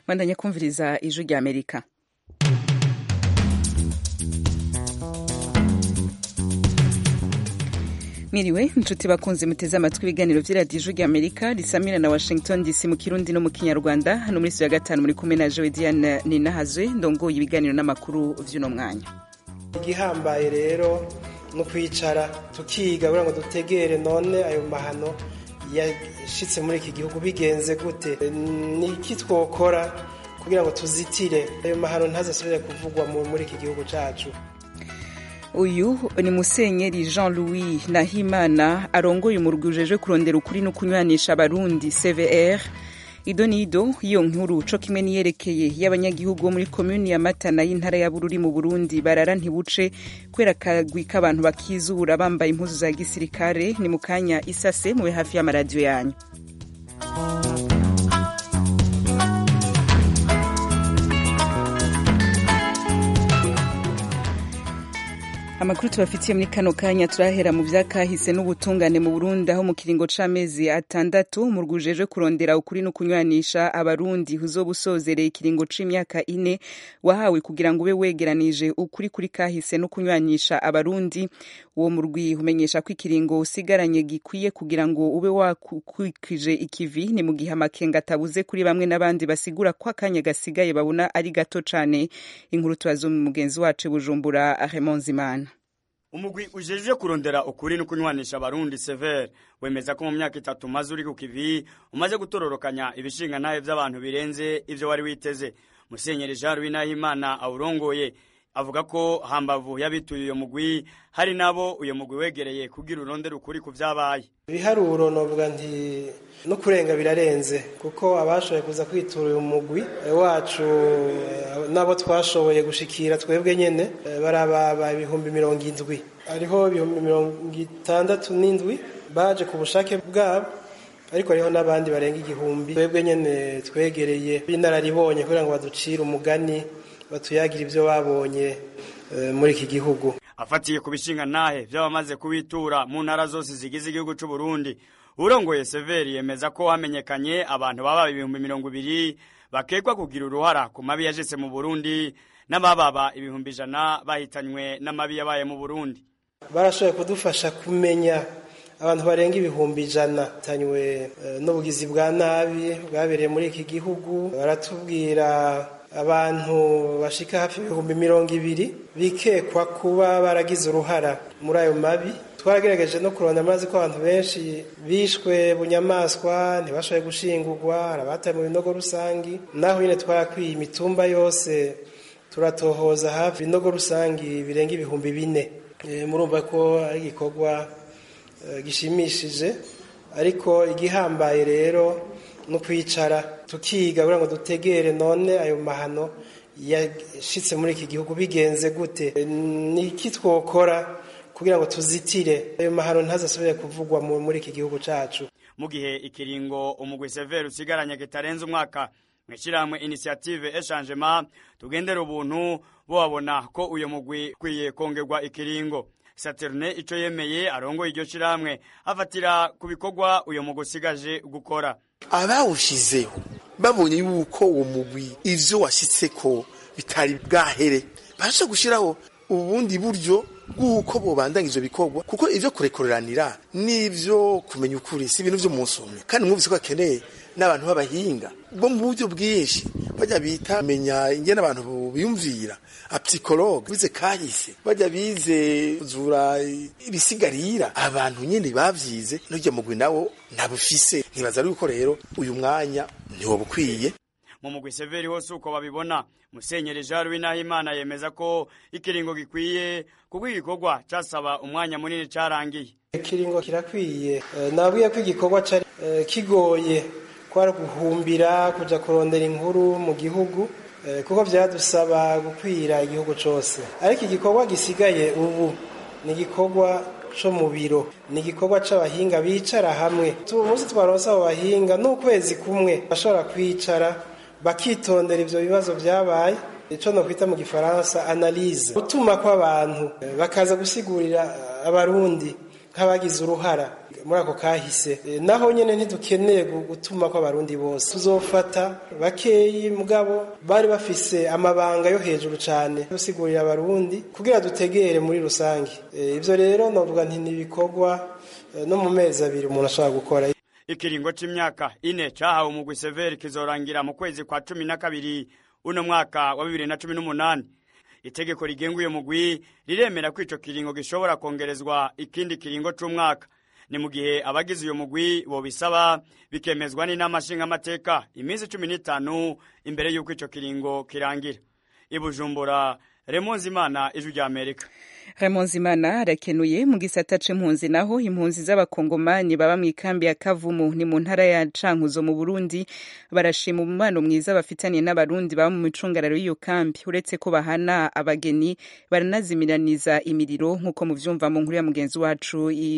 bandanye kumviriza ijwi rya amerika mwiriwe inshuti bakunze muteze amatwi ibiganiro vy'iradiyo ijwi rya amerika risamira na washington dc mu kirundi no mu kinyarwanda hano muri ya gatanu muri kumwe na jowe diane ninahazwe ndongoye ibiganiro n'amakuru vy'uno mwanya igihambaye rero no kwicara tukiga kugira ngo dutegere none ayo mahano yashitse muri iki gihugu bigenze gute ni iki twokora kugira ngo tuzitire ayo mahano ntazasubire kuvugwa muri iki gihugu cacu uyu ni musenyeri jean louis nahimana arongoye umurwi ujejwe kurondera ukuri no kunywanisha abarundi cvr ido nido iyo nkuru co kimwe niyerekeye y'abanyagihugu bo muri komuni ya matana y'intara ya bururi mu burundi barara ntibuce kubera akagwi k'abantu bakizura bambaye impuzu za gisirikare ni mu kanya isase mube hafi y'amaradiyo yanyu amakuru tubafitiye muri kano kanya turahera mu vyakahise n'ubutungane mu burundi aho mu kiringo c'amezi atandatu umurwi ujejwe kurondera ukuri no kunywanisha abarundi uzoba usozereye ikiringo c'imyaka ine wahawe kugira ngo ube wegeranije ukuri kuri kahise no kunywanisha abarundi uwo murwi umenyesha ko ikiringo usigaranye gikwiye kugira ngo ube wakwikije ikivi ni mu gihe amakenga atabuze kuri bamwe n'abandi basigura ko akanya gasigaye babona ari gato cane inkuru tubazo mu mugenzi wacu bujumbura Raymond Zimana umugwi ujeje kurondera ukuri no kunywanisha abarundi severe wemeza ko mu myaka itatu maze uri ku kivi umaze gutororokanya ibishinga ntahe vy'abantu birenze ivyo wari witeze musenyeri jean louis nahimana awurongoye avuga ko hambavu y'abituye uyo mugwi hari nabo uyo mugwi wegereye kugira urondera ukuri ku vyabaye ibiharuro novuga nti no kurenga birarenze kuko abashoboye kuza kwitura uyu mugwi wacu nabo twashoboye gushikira twebwe nyene barababa ibihumbi mirongo indwi hariho ibihumbi mirongo itandatu n'indwi baje ku bushake bwabo ariko hariho n'abandi barenga igihumbi twebwe nyene twegereye b'inararibonye kugira ngo baducire umugani batuyagira ibyo babonye muri iki gihugu afatiye ku bishinga ntahe vy'abamaze kubitura mu ntara zose zigize igihugu c'u Burundi urongoye Severi yemeza ko hamenyekanye abantu baba ibihumbi mirongo ibiri bakekwa kugira uruhara ku mabi yajese mu Burundi n'abababa ibihumbi ijana bahitanywe n'amabi yabaye mu Burundi barashoboye kudufasha kumenya abantu barenga ibihumbi ijana tanywe n'ubugizi bwa nabi bwabereye muri iki gihugu baratubwira abantu bashika hafi ibihumbi mirongo ibiri bikekwa kuba baragize uruhara muri ayo mabi twarageregeje no kurondera amazi ko abantu benshi bishwe bunyamaswa ntibashoboye gushingurwa hari abataye mu binogo rusangi naho nyine twarakwiye imitumba yose turatohoza hafi ibinogo rusangi birenga ibihumbi bine murumva ko ari igikorwa gishimishije ariko igihambaye rero no kwicara tukiga kugira ngo dutegere none ayo mahano yashitse muri iki gihugu bigenze gute ni iki twokora kugira ngo tuzitire ayo mahano ntazasubire kuvugwa muri iki gihugu cacu mu gihe ikiringo umugwi severe usigaranye kitarenze umwaka mw'ishirahamwe initiative echangement tugendera ubuntu bobabona ko uyo mugwi ukwiye kongerwa ikiringo Saturne ico yemeye arongoye iryo shirahamwe afatira ku bikorwa uyo mugwi usigaje gukora abawushizeho babonye yuko uwo mugwi ivyo washitseko bitari bwahere barasha gushiraho ubundi buryo bw'uko bobandanya ivyo bikorwa kuko ivyo kurekoreranira n'ivyo kumenya ukuri si ibintu vyo munsi umwe kandi mwumvise ko akeneye n'abantu b'abahinga bo mu buryo bwinshi bajya bita menya ingene abantu biyumvira apsikologe bize kahise bajya bize zura ibisigarira abantu nyene bavyize n'urya mugwi nawo ntabufise ntibaza yuko rero uyu mwanya ntiwo bukwiye mu mugwi severi hose uko babibona musenyeri jean louis nahimana yemeza ko ikiringo gikwiye kuko igikorwa casaba umwanya munini carangiye ikiringo kirakwiye nabwiye ko igikorwa cari kigoye kwari guhumbira kuja kurondera inkuru mu gihugu kuko vyadusaba gukwira igihugu cose ariko igikorwa gisigaye ubu ni igikorwa co mu biro ni igikorwa c'abahinga bicara hamwe umunsi twaronse abo bahinga n'ukwezi kumwe bashobora kwicara bakitondera ivyo bibazo vyabaye ico nokwita mu gifaransa analyse gutuma kw'abantu bakaza gusigurira abarundi nk'abagize uruhara muri ako kahise naho nyene ntidukeneye gutuma ko abarundi bose tuzofata bakeyi mugabo bari bafise amabanga yo hejuru cane gusigurira abarundi kugira dutegere muri rusange ivyo rero novuga nti nibikorwa no mu mezi abiri umuntu ashobora gukora ikiringo c'imyaka ine cahawe umugwi severi kizorangira mu kwezi kwa cumi na kabiri uno mwaka wa bibiri na cumi n'umunani itegeko rigenga uyo mugwi riremera ko ico kiringo gishobora kongerezwa ikindi kiringo c'umwaka ni mu gihe abagize uyo mugwi bobisaba bikemezwa n'inama nshingamateka iminsi cumi n'itanu imbere y'uko ico kiringo kirangira ibujumbura remonzi imana ijwi rya amerika Ramonzimana arakenuye mu gisata c'impunzi naho impunzi z'abakongomani baba mu ikambi ya Kavumu ni mu ntara ya Cankuzo mu Burundi barashima umubano mwiza bafitaniye n'abarundi baba mu micungararo y'iyo kambi uretse ko bahana abageni baranazimiraniza imiriro nk'uko muvyumva mu nkuru ya mugenzi wacu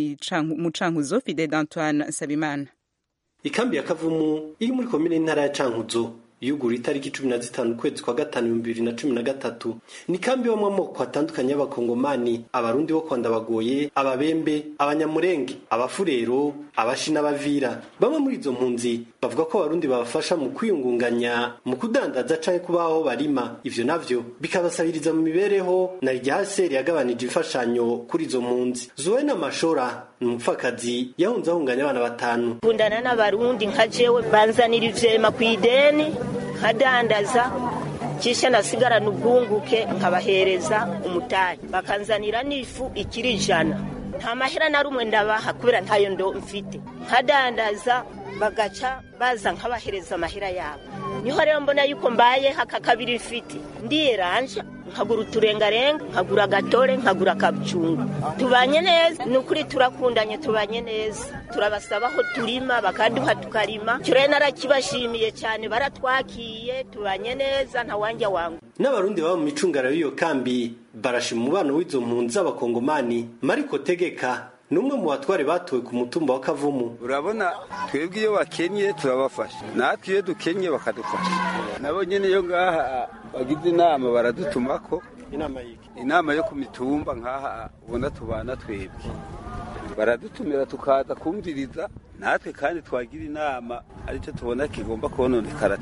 mu Cankuzo Fidel Antoine Sabimana ikambi ya Kavumu iri muri komine ntara ya Cankuzo yugura itariki cumi na zitanu ukwezi kwa gatanu ibihumbi bibiri na cumi na gatatu ni kambi ibamo amoko atandukanye y'abakongomani abarundi bo kwa ndabagoye ababembe abanyamurenge abafurero abashi n'abavira bamwe muri izo mpunzi bavuga ko abarundi babafasha mu kwiyungunganya mu kudandaza canke kubaho barima ivyo navyo bikabasabiriza mu mibereho na iryahaseri yagabanije imfashanyo kuri izo mpunzi zuwena mashora ni umupfakazi yahunze ahunganya abana batanu kundana n'abarundi nka jewe banzanira ivyema kw'ideni nkadandaza kisha nasigarana ubwunguke nkabahereza umutayi bakanzanira n'ifu ikiri ijana nta mahera na rumwe ndabaha kubera ntayo ndo mfite nkadandaza bagaca baza nkabahereza amahera yabo niho rero mbona yuko mbaye haka kabiri mfite ndiyeranja nkagura uturengarenga nkagura agatore nkagura akabucungu tubanye neza ni ukuri turakundanye tubanye neza turabasaba aho turima bakaduha tukarima icyo rero narakibashimiye cyane baratwakiye tubanye neza ntawanja wangu n'abarundi baba mu micungara y'iyo kambi barashima umubano w'izo mpunzi z'abakongomani mariko tegeka ni umwe mu batware batowe ku mutumba wa kavumu urabona twebwe iyo bakennye turabafasha natwe iyo dukennye bakadufasha nabo nyine iyo ngaha bagize inama baradutumako inama yo ku mitumba nk'aha ubona tubana twebwe baradutumira tukaza kumviriza natwe kandi twagira inama aricyo tubona kigomba kononekara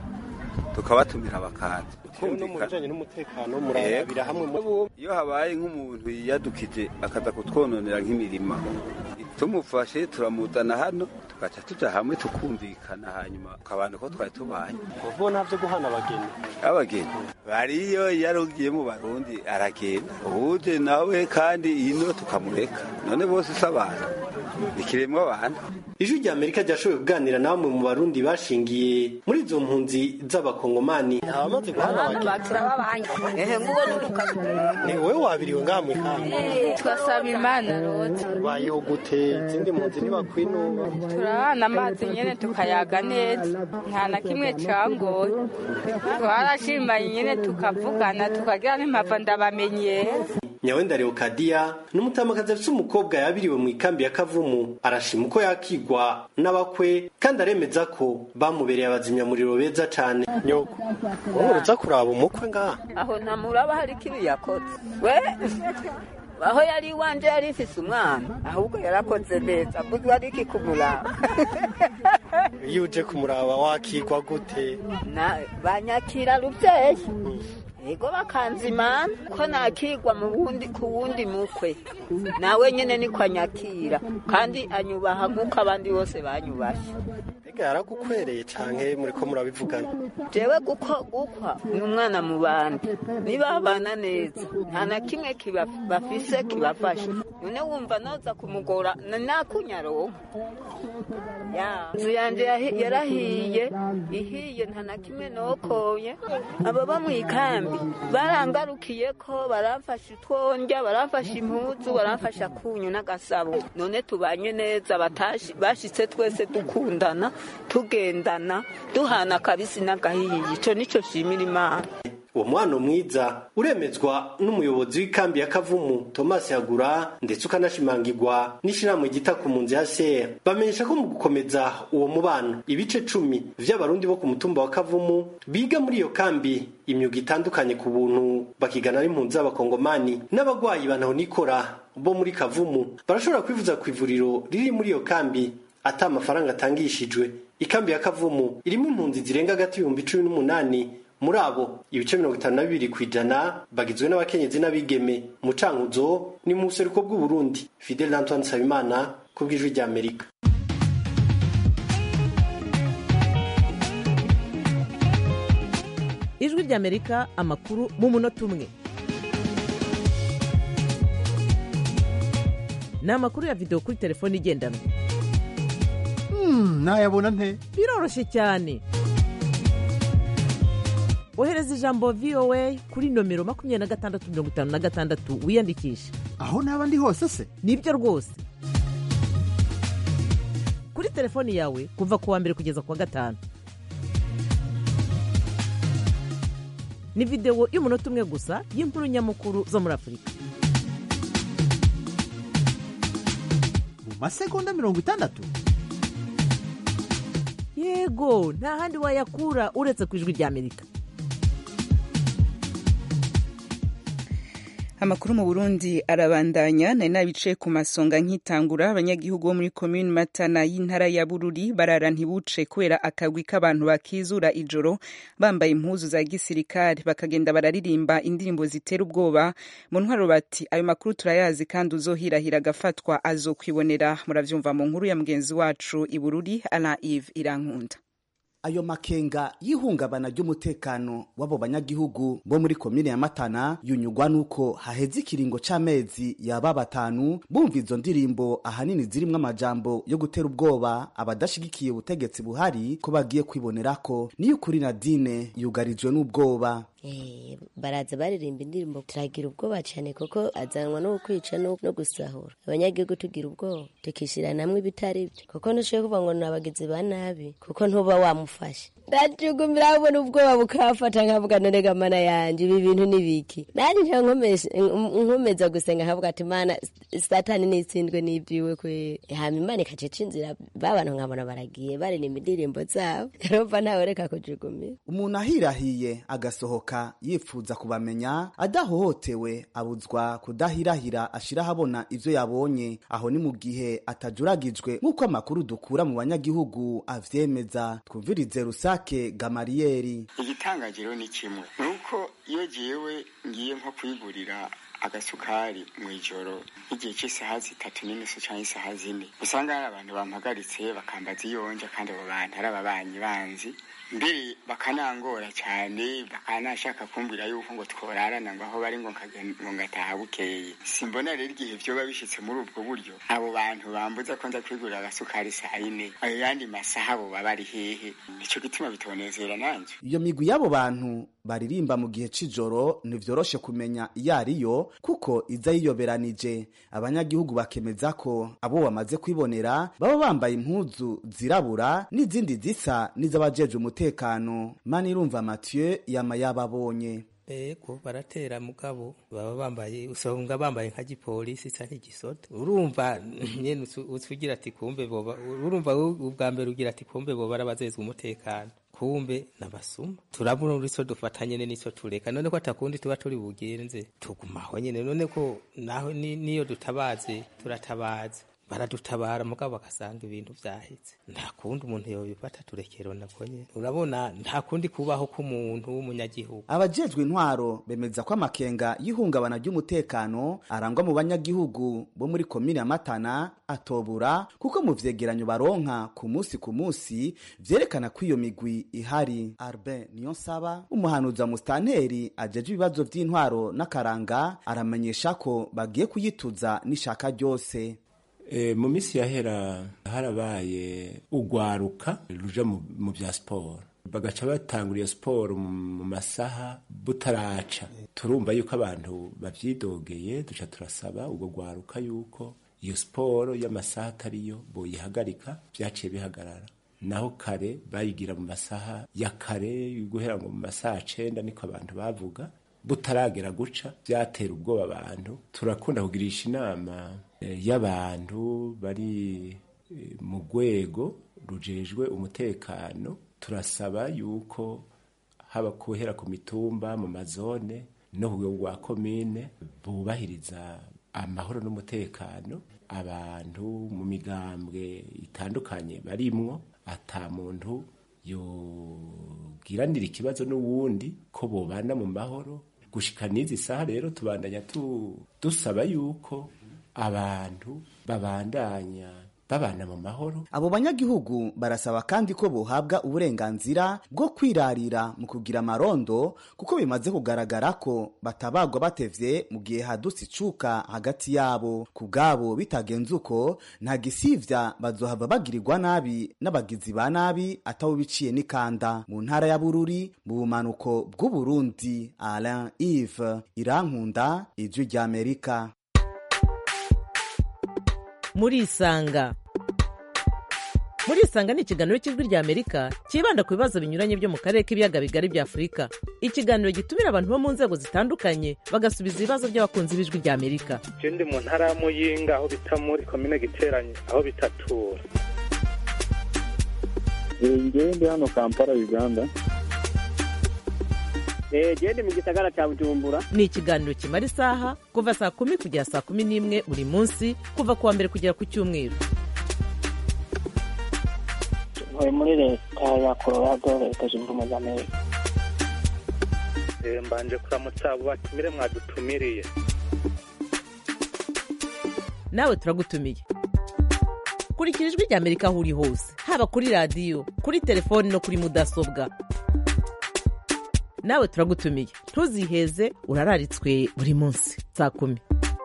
tukabatumira bakaza no mu bijanye n'umutekano murabira hamwe iyo habaye nk'umuntu yiyadukije akaza kutwononera nk'imirima tumufashe turamuzana hano tugaca tuja hamwe tukumvikana hanyuma ukabana ko twari tubaye uvuga navyo guhana abageni abageni bariyo yarugiye mu barundi aragenda uje nawe kandi ino tukamureka none bose si abantu ikiremwa abantu ijwi rya amerika ryashoboye kuganira na bamwe mu barundi bashingiye muri izo mpunzi z'abakongomani abamaze guhana ni wowe wabiriwe ngaha mw'ikambi twasaba imana rwose bayeho gute izindi mpunzi ntibakwinuba turabana amazi nyene tukayaga neza nta na kimwe cangoye twarashimanye nyene tukavugana tukagira n'impava ndabamenyera nyawenda leokadiya ni umutamakazi afite umukobwa yabiriwe mu ikambi ya kavumu arashima uko yakigwa n'abakwe kandi aremeza ko bamubereye abazimyamuriro beza cane nyoko wowe uza kuraba umukwe ngaha aho ntamuraba hari ikibi yakoze we aho yari iwanje yari ifise umwana ahubwo yarakoze neza mbuzwa ari iki kumuraba iyo uje kumuraba wakigwa gute banyakira ruvyeyi ego bakanzimana ko nakigwa mu wundi ku wundi mukwe nawe nyene niko anyakira kandi anyubaha nk'uko abandi bose banyubashye mbega yaragukwereye canke muriko murabivugana jewe guko gukwa ni umwana mu bandi nibabana neza nta na kimwe bafise kibafasha none wumva noza kumugora nakunyaronka inzu yanje yarahiye ihiye nta na kimwe nokoye ababa mu ikambi barangarukiye ko baramfasha utwonja baramfasha impuzu baramfasha kunyu n'agasabo none tubanye neza bashitse twese dukundana tugendana duhana akabisi n'agahiye ico nico shimira imana uwo mubano mwiza uremezwa n'umuyobozi w'ikambi ya kavumu thomas yagura ndetse ukanashimangirwa n'ishirahamwe ryita ku mpunzi hcr bamenyesha ko mu gukomeza uwo mubano ibice cumi vy'abarundi bo ku mutumba wa kavumu biga muri iyo kambi imyuga itandukanye ku buntu bakigana n'impunzi z'abakongomani n'abagwayi banahonikora bo muri kavumu barashobora kwivuza ku ivuriro riri muri iyo kambi ata amafaranga atangishijwe ikambi ya kavumu irimo impunzi zirenga hagati y'ibihumbi cumi n'umunani muri abo ibice mirongo itanu na bibiri ku ijana bagizwe n'abakenyezi n'abigeme mu cankuzo ni mu buseruko bw'uburundi fidel antoine nsabimana ku bw'ijwi ry'amerika ijwi ry'amerika amakuru mu munota umwe ni amakuru ya videwo kuri telefone igendanwa nayabona nte biroroshye cyane ohereza ijambo voa kuri nomero makumyabiri na gatandatu mirongo itanu na gatandatu wiyandikishe aho naba ndi hose se nibyo rwose kuri telefoni yawe kuva ku wa mbere kugeza ku wa gatanu ni videwo y'umunota umwe gusa y'inkuru nyamukuru zo muri afurika mu masegonda mirongo itandatu yego nta handi wayakura uretse ku ijwi ry'amerika amakuru mu burundi arabandanya nari nabicaye ku masonga nkitangura abanyagihugu bo muri komini matana y'intara ya bururi barara ntibuce kubera akagwi k'abantu bakizura ijoro bambaye impuzu za gisirikare bakagenda bararirimba indirimbo zitera ubwoba mu ntwaro bati ayo makuru turayazi kandi uzohirahira agafatwa azokwibonera muravyumva mu nkuru ya mugenzi wacu i bururi ala eve irankunda ayo makenga y'ihungabana ry'umutekano w'abo banyagihugu bo muri komine ya matana yunyugwa n'uko haheze ikiringo c'amezi yaba batanu bumva izo ndirimbo ahanini zirimwo amajambo yo gutera ubwoba abadashigikiye ubutegetsi buhari ko bagiye kwibonerako niyo ukuri nadine yugarijwe n'ubwoba baraza baririmba indirimbo turagira ubwoba cyane kuko azanwa no kwica no gusahura abanyagihugu tugira ubwoba tukishyira namwe ibitari byo kuko ntushoboye kuvuga ngo ni abagizi ba nabi kuko ntuba wamufashe ndacugumira abona ubwoba bukafata nkavuga none gamana yanjye ibi bintu ni biki nanjye nkomeza gusenga nkavuga ati mana satani nitsindwe n'ibyiwe kwe hama imana ikacica inzira babantu nkabona baragiye baririmba indirimbo zabo rumva ntawe reka kujugumira umuntu ahirahiye agasohoka yifuza kubamenya adahohotewe abuzwa kudahirahira ashira ahabona ivyo yabonye aho ni mu gihe atajuragijwe nk'uko amakuru dukura mu banyagihugu avyemeza twumvirize rusake gamariyeri igitangagiro ni kimwe nuko iyo jewe ngiye nko kwigurira agasukari mu ijoro nk'igihe cy'isaha zitatu n'inusu cyangwa isaha zine usanga hari abantu bampagaritse bakambaza iyonja kandi abo bantu ari ababanyi banzi mbere bakanangora cyane bakanashaka kumbwira yuko ngo tworarana ngo aho bari ngo ngataha bukeye simbona rero igihe vyoba bishitse muri ubwo buryo abo bantu bambuza ko nza kwigurira agasukari saa yine ayo yandi masaha bo baba ari hehe nico gituma bitonezera nanje iyo migwi y'abo bantu baririmba mu gihe c'ijoro ntivyoroshe kumenya iyo ariyo kuko iza yiyoberanije abanyagihugu bakemeza ko abo bamaze kwibonera baba bambaye impuzu zirabura n'izindi zisa n'iz'abajeje umutekano manirumva mathieu yama yababonye ego baratera mugabo baba bambaye usanga bambaye nka gipolisi isa nk'igisoda urumva nyene usugira ati kumbe boba urumva ubwa mbere ugira ati kumbe boba arabazezwe umutekano kumbe nabasuma turabona uriso dufata nyene nico tureka none ko atakundi tuba turi bugenze tugumaho nyene none ko naho niyo dutabaze turatabaze baradutabara mugabo bagasanga ibintu vyaheze nta kundi umuntu yobifata turekero nako nyene urabona nta kundi kubaho k'umuntu w'umunyagihugu abajejwe intwaro bemeza ko amakenga y'ihungabana ry'umutekano arangwa mu banyagihugu bo muri komine ya matana atobura kuko mu vyegeranyo baronka ku musi ku musi vyerekana ko iyo migwi ihari arben niyo saba umuhanuzi wa mustanteri ajeje ibibazo vy'intwaro n'akaranga aramenyesha ko bagiye kuyituza n'ishaka ryose mu minsi yahera harabaye ugwaruka ruja mu bya siporo bagaca batangura iyo siporo mu masaha butaraca turumva yuko abantu bavyidogeye duca turasaba ubwo gwaruka yuko iyo siporo y'amasaha atariyo boyihagarika vyaciye bihagarara naho kare bayigira mu masaha ya kare guhera ngo mu masaha cenda niko abantu bavuga butaragera guca byatera ubwoba abantu turakunda kugirisha inama y'abantu bari mu rwego rujejwe umutekano turasaba yuko haba kuhera ku mitumba mu mazone no ku rwego rwa komine bubahiriza amahoro n'umutekano abantu mu migambwe itandukanye barimwo ata muntu yogiranira ikibazo n'uwundi ko bobana mu mahoro gushika n'izi saha rero tubandanya dusaba yuko abantu babandanya babana mu mahoro abo banyagihugu barasaba kandi ko bohabwa uburenganzira bwo kwirarira mu kugira amarondo kuko bimaze kugaragara ko batabagwa batevye mu gihe hadutse icuka hagati yabo ku bwabo bitagenze uko nta gisivya bazohava bagirirwa nabi n'abagizi ba nabi atawo biciye n'ikanda mu ntara ya bururi mu bumanuko bw'uburundi alain ive irankunda ijwi ry'amerika murisanga murisanga ni ikiganiro cy'ijwi ry'amerika cyibanda ku bibazo binyuranye byo mu karere k'ibiyaga bigari bya afurika ikiganiro gitumira abantu bo mu nzego zitandukanye bagasubiza ibibazo by'abakunzi b'ijwi ry'amerika je ndi mu ntara ya muyinga aho bita muri komine giteranye aho bitatura ngewe ndi hano kampala uganda gende mu gisagara cya bujumbura ni ikiganiro kimara isaha kuva saa kumi kugera saa kumi n'imwe buri munsi kuva ku wa mbere kugera ku cyumweru ntuye muri leta ya colorado leta zunze ubumwe za amerika mbanje kuramutsa abo batumire mwadutumiriye nawe turagutumiye kurikira ijwi ry'amerika aho uri hose haba kuri radiyo kuri telefoni no kuri mudasobwa nawe turagutumiye ntuziheze urararitswe buri munsi saa kumi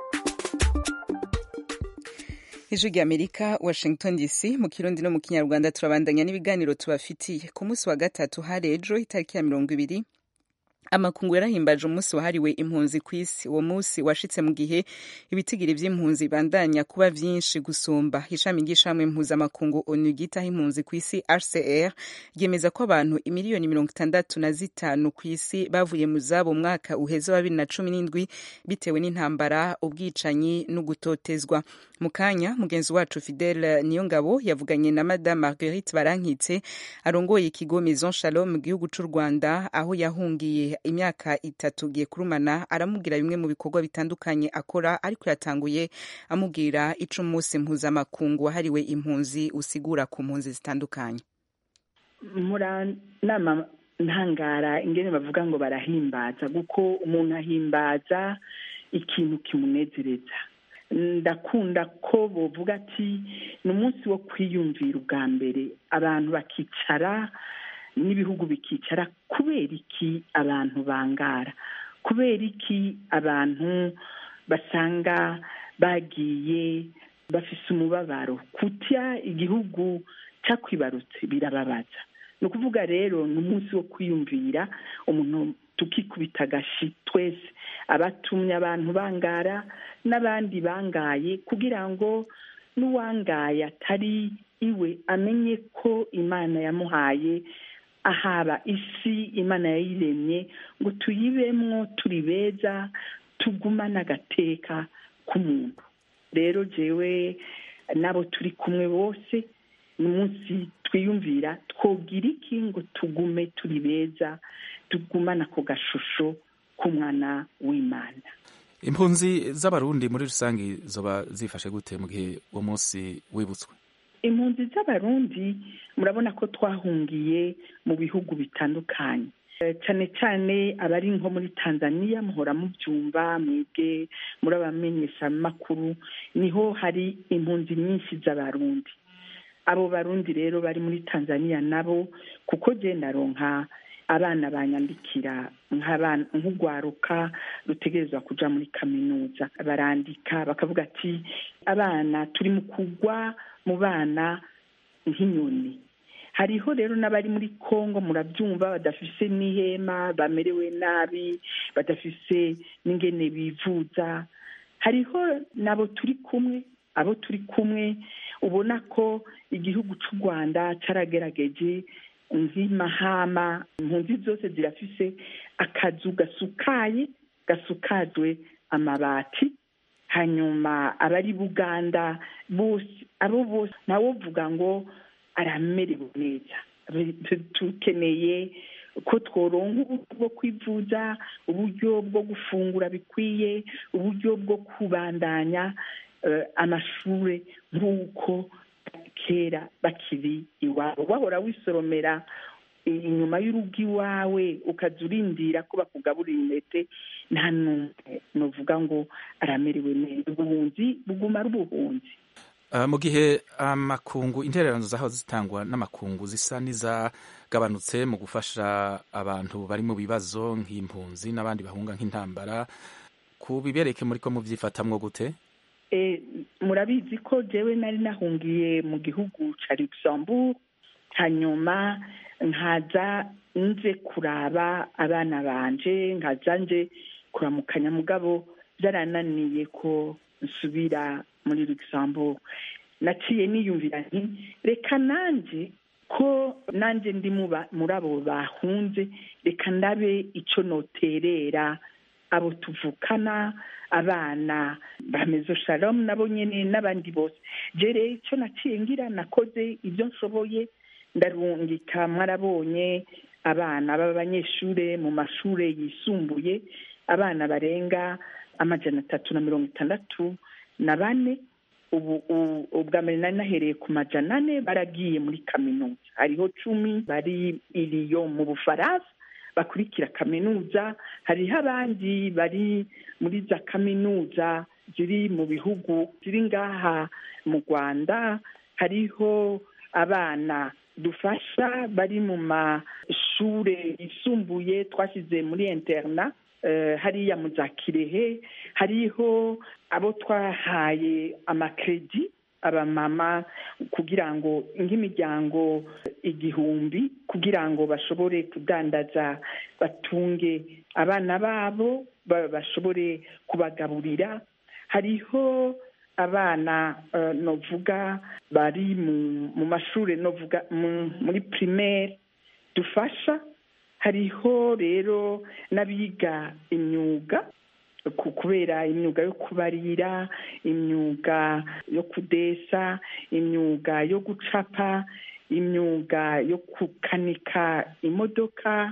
ijwi ry'amerika washington dc mu kirundi no mu kinyarwanda turabandanya n'ibiganiro tubafitiye ku munsi wa gatatu hari ejo itariki ya mirongo ibiri amakungu yarahimbaje umunsi wahariwe impunzi ku isi uwo munsi washitse mu gihe ibitigiri vy'impunzi bandanya kuba vyinshi gusumba ishami ry'ishamwe mpuzamakungu onu ryitaho impunzi ku isi rcr ryemeza ko abantu imiliyoni mirongo itandatu na zitanu ku isi bavuye mu zabo mwaka uheze wa bibiri na cumi n'indwi bitewe n'intambara ubwicanyi no gutotezwa mu kanya mugenzi wacu fidele niyongabo yavuganye na madame marguerite barankitse arongoye ikigo maison shalom mu gihugu c'u rwanda aho yahungiye imyaka itatu ugiye kurumana aramubwira bimwe mu bikorwa bitandukanye akora ariko yatanguye amubwira ico umunsi mpuzamakungu wahariwe impunzi usigura ku mpunzi zitandukanye muranama ntangara ingene bavuga ngo barahimbaza kuko umuntu ahimbaza ikintu kimunezereza ndakunda ko bovuga ati ni umunsi wo kwiyumvira ubwa mbere abantu bakicara n'ibihugu bikicara kubera iki abantu bangara kubera iki abantu basanga bagiye bafise umubabaro kutya igihugu cyakwibarutse birababaza ni ukuvuga rero ni umunsi wo kwiyumvira umuntu tukikubita agashi twese abatumye abantu bangara n'abandi bangaye kugira ngo n'uwangaye atari iwe amenye ko imana yamuhaye ahaba isi imana yayiremye ngo tuyibemwo turi beza tugumane agateka k'umuntu rero jewe n'abo turi kumwe bose ni umunsi twiyumvira twogira iki ngo tugume turi beza tugumane ako gashusho k'umwana w'imana impunzi z'abarundi muri rusange zoba zifashe gute mu gihe uwo munsi wibutswe impunzi z'abarundi murabona ko twahungiye mu bihugu bitandukanye cyane cyane abari nko muri tanzania muhora mubyumva mwebwe muri abamenyeshamakuru niho hari impunzi nyinshi z'abarundi abo barundi rero bari muri tanzania nabo kuko genda ronka abana banyandikira nk'urwaruka rutegerezwa kuja muri kaminuza barandika bakavuga ati abana turi mu kugwa mu bana nk'inyoni hariho rero n'abari muri congo murabyumva badafise n'ihema bamerewe nabi badafise n'ingene bivuza hariho n'abo turi kumwe abo turi kumwe ubona ko igihugu cy'u rwanda cyaragerageje nk'imahama impunzi zose zirafise akazu gasukaye gasukajwe amabati hanyuma abari buganda bose abo bose nawe uvuga ngo aramerewe neza dukeneye ko tworonka uburyo bwo kwivuza uburyo bwo gufungura bikwiye uburyo bwo kubandanya amashuri nk'uko kera bakiri iwabo wahora wisoromera inyuma y'urugo iwawe ukajya urindira ko bakugaburira intete nta n'umwe nuvuga ngo aramerewe neza ubuhunzi buguma ari ubuhunzi mu gihe amakungu intererano zaho zitangwa n'amakungu zisa n'izagabanutse mu gufasha abantu bari mu bibazo nk'impunzi n'abandi bahunga nk'intambara ku bibereke muri ko mubyifatamwo gute murabizi ko jewe nari nahungiye mu gihugu cya luxembourg hanyuma nkaza nze kuraba abana banje nkaza nje kuramukanya mugabo byarananiye ko nsubira muri luxembourg naciye niyumvira nti reka nanjye ko nanjye ndi muri abo bahunze reka ndabe icyo noterera abo tuvukana abana ba mezo shalom nabo nyine n'abandi bose jere icyo naciye ngira nakoze ibyo nshoboye ndarungika mwarabonye abana b'abanyeshuri mu mashuri yisumbuye abana barenga amajana atatu na mirongo itandatu na bane ubu ubwa mbere nari nahereye ku majana ane baragiye muri kaminuza hariho cumi bari iriyo mu bufaransa bakurikira kaminuza hariho abandi bari muri za kaminuza ziri mu bihugu ziri ngaha mu rwanda hariho abana dufasha bari mu mashuri yisumbuye twashyize muri interna hariya mu za kirehe hariho abo twahaye amakredi abamama kugira ngo nk'imiryango igihumbi kugira ngo bashobore kudandaza batunge abana babo bashobore kubagaburira hariho abana novuga bari mu mashuri novuga muri primaire dufasha hariho rero n'abiga imyuga kubera imyuga yo kubarira imyuga yo kudesa imyuga yo gucapa imyuga yo gukanika imodoka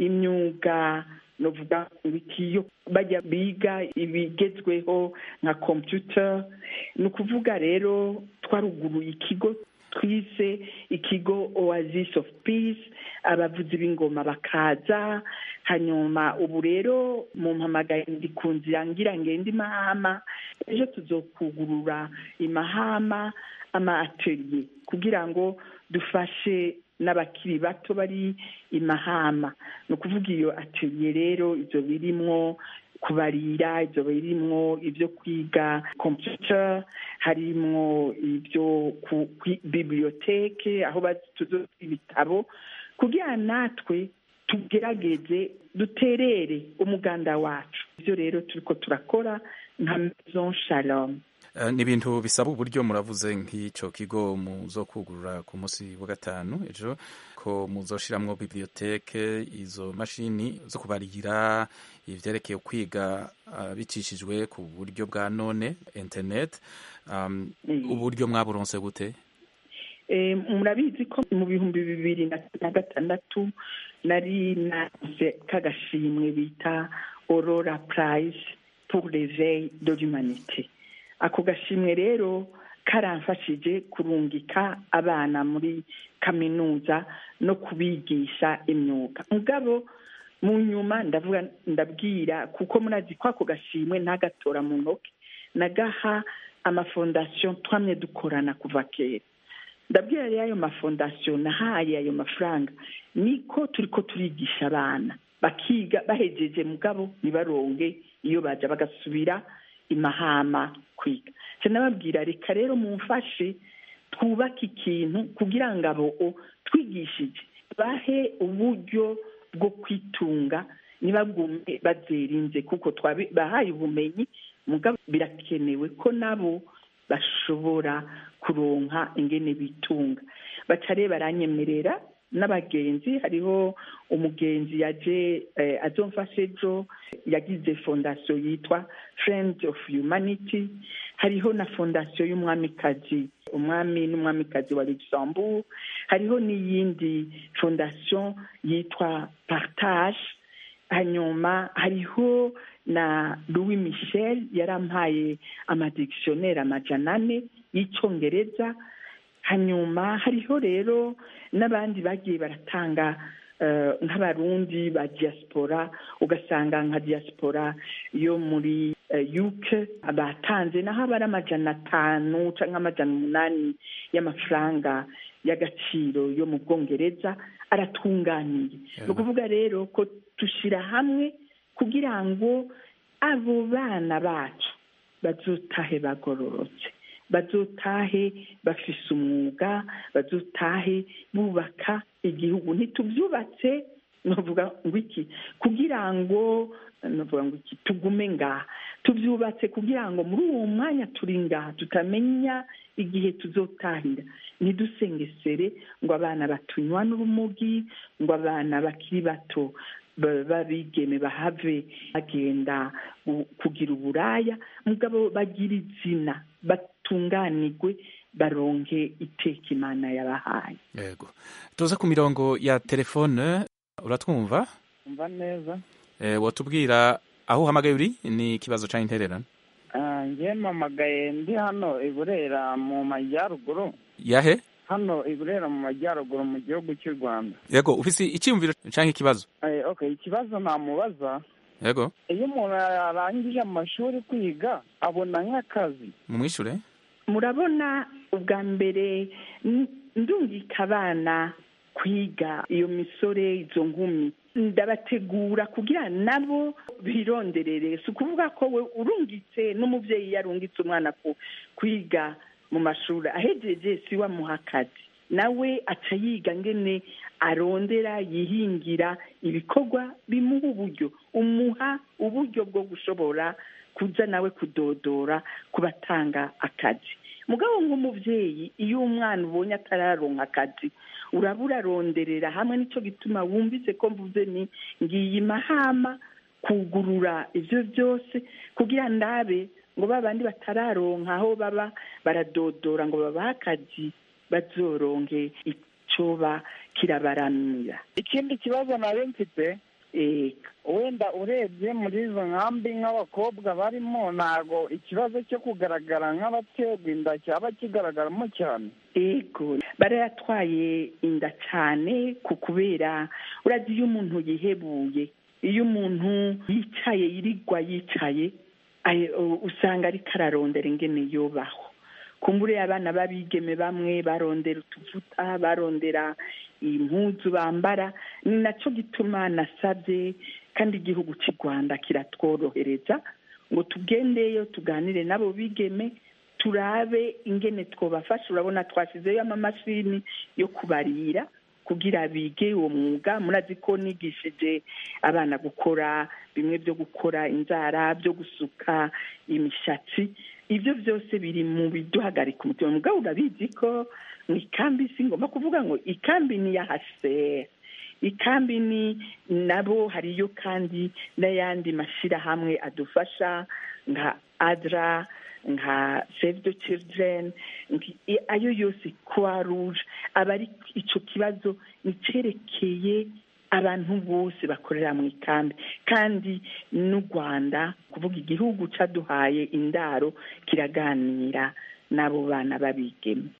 imyuga novuga yo bajya biga ibigezweho nka computer ni ukuvuga rero twaruguruye ikigo twise ikigo oasis of peace abavuzi b'ingoma bakaza hanyuma ubu rero mu mpamagaye ndi ku nzira ngira ngende imahama ejo tuzokugurura imahama ama atelier kugira ngo dufashe n'abakiri bato bari imahama ni ukuvuga iyo atelier rero ibyo birimwo kubarira ibyo birimwo ibyo kwiga computer harimwo ibyo ku biblioteke aho tuzo ibitabo kugira natwe tugerageze duterere umuganda wacu ibyo rero turiko turakora nka maison shalom ni ibintu bisaba uburyo muravuze nk'icyo kigo muzokugurura ku munsi wa gatanu ejo ko muzoshiramwo biblioteke izo mashini zo kubarira ivyerekeye kwiga uh, bicishijwe ku buryo bwa none internet um, uburyo mwaburonse gute murabizi ko mu bihumbi bibiri na gatandatu nari naze kagashimwe bita aurora prize pour l'éveil de l'humanité ako gashimwe rero karamfashije kurungika abana muri kaminuza no kubigisha imyuga mugabo mu nyuma ndavuga ndabwira kuko murazi ko ako gashimwe ntagatora mu ntoki nagaha amafondasiyo twamye dukorana kuva kera ndabwira rero ayo mafondasiyo nahaye ayo mafaranga niko turi ko turigisha abana bakiga bahejeje mugabo ntibaronge iyo baja bagasubira imahama kwiga nababwira reka rero mumfashe twubake ikintu kugira ngo abo twigishije bahe uburyo bwo kwitunga ntibagume bazerinze kuko bahaye ubumenyi mugabo birakenewe ko nabo bashobora kuronka ingene bitunga baca rero baranyemerera n'abagenzi hariho umugenzi yaje eh, azomfasha ejo yagize fondasiyo yitwa friends of humanity hariho na fondasiyo y'umwamikazi umwami n'umwamikazi wa luxembourg hariho n'iyindi fondasiyo yitwa partage hanyuma hariho na louis michel yarampaye amadictionnaire amajana ane y'icyongereza hanyuma hariho rero n'abandi bagiye baratanga eh, nk'abarundi ba diaspora ugasanga nka diaspora yo muri eh, uk batanze naho aba ari amajana atanu cyangwa amajana umunani y'amafaranga y'agaciro yo mu bwongereza aratunganiye ni ukuvuga rero ko dushyira hamwe kugira ngo abo bana bacu bazotahe bagororotse bazotahe bafise umwuga bazotahe bubaka igihugu ntitubyubatse novuga ngo iki kugira ngo novuga ngo iki tugume ngaha tubyubatse kugira ngo muri uwo mwanya turi ngaha tutamenya igihe tuzotahira ntidusengesere ngo abana batunywa n'urumogi ngo abana bakiri bato ba- babigeme bahave bagenda gu- kugira uburaya mugabo bagira izina batunganirwe baronke iteka imana yabahaye yego tuza ku mirongo ya telefone uratwumva umva neza eh, watubwira aho uhamagaye uri ni ikibazo ca intererano Ah, njye mpamagaye ndi hano i burera mu majyaruguru yahe hano i burera mu majyaruguru mu gihugu cy'u rwanda yego ufise icyiyumviro canke ikibazo Eh, okay ikibazo namubaza yego iyo umuntu arangije amashuri kwiga abona nk'akazi mumwishure murabona ubwa mbere n- ndungika abana kwiga iyo misore izo nkumi ndabategura kugira nabo bironderere si ukuvuga ko we urungitse n'umubyeyi yarungitse umwana ku kwiga mu mashuri ahejeje si wamuha akazi nawe aca yiga ngene arondera yihingira ibikorwa bimuha uburyo umuha uburyo bwo gushobora kuza nawe kudodora ku batanga akazi mugabo nk'umubyeyi iyo umwana ubonye atararonka akazi uraba uraronderera hamwe nicyo gituma wumvise ko mvuze ni ngiye mahama kugurura ibyo byose kugira ndabe ngo ba bandi batararonka aho baba baradodora ngo babahe akazi bazoronke icyoba kirabaramira ikindi kibazo nari mfite wenda urebye muri izo nkambi nk'abakobwa barimo ntago ikibazo cyo kugaragara nk'abaterwa inda cyaba kigaragaramo cyane ego barayatwaye inda cyane ku kubera urazi iyo umuntu yihebuye iyo umuntu yicaye yirigwa yicaye ay- u- usanga ariko ararondera ingene yobaho kumbure abana b'abigeme bamwe barondera utuvuta barondera impuzu bambara ni nacyo gituma nasabye kandi igihugu cy'u rwanda kiratworohereza ngo tugendeyo tuganire n'abo bigeme turabe ingene twobafasha urabona twashyizeyo amamashini yo kubarira kugira bige uwo mwuga murazi ko nigishije abana gukora bimwe byo gukora inzara byo gusuka imishatsi ibyo byose biri mu biduhagarika umutima mugabo urabizi ko mu ikambi si ngomba kuvuga ngo ikambi ni iya hasera ikambi ni nabo hariyo kandi n'ayandi mashyirahamwe adufasha nka adra nka save the children nki- ayo yose croix rouge aba ari icyo kibazo nicyerekeye abantu bose bakorera mu ikambi kandi n'u rwanda kuvuga igihugu cyaduhaye indaro kiraganira n'abo bana babigeme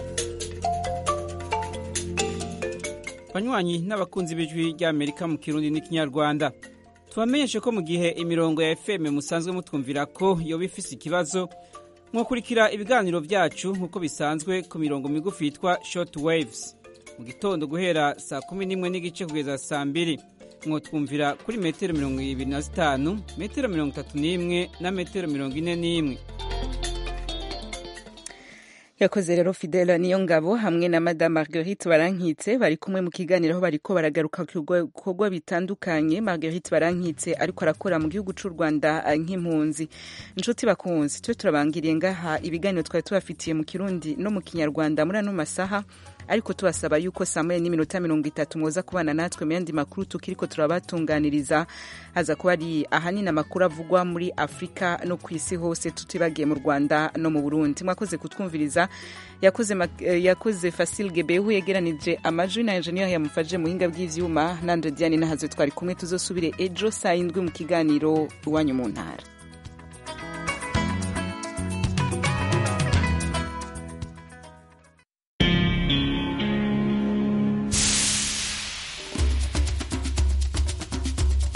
banywanyi n'abakunzi b'ijwi ry'amerika mu kirundi n'ikinyarwanda tubamenyeshe ko mu gihe imirongo ya fm musanzwe mutwumvira ko yoba ifise ikibazo mwakurikira ibiganiro byacu nk'uko bisanzwe ku mirongo migufi yitwa short waves mu gitondo guhera saa kumi n'imwe n'igice kugeza saa mbiri mwotwumvira kuri metero mirongo ibiri na zitanu metero mirongo itatu n'imwe na metero mirongo ine n'imwe yakoze rero fidela niyo ngabo hamwe na madame marguerite barankitse bari kumwe mu kiganiro aho bariko baragaruka ku bikorwa bitandukanye marguerite barankitse ariko arakora mu gihugu c'u rwanda nk'impunzi inshuti bakunzi twe turabangiriye ngaha ibiganiro twari tubafitiye mu kirundi no mu kinyarwanda muri ano masaha ariko tubasaba yuko saa moya n'iminota mirongo itatu mwoza kubana natwe mu yandi makuru tukiriko turabatunganiriza haza kuba ari ahanini amakuru avugwa muri afurika no ku isi hose tutibagiye mu rwanda no mu burundi mwakoze kutwumviriza yakoze, yakoze fasil gebehu yegeranije amajwi na enjeniyeri yamufashije mu buhinga bw'ivyuma nando diane nahazo twari kumwe tuzosubire ejo saa yindwi mu kiganiro iwanyu mu ntara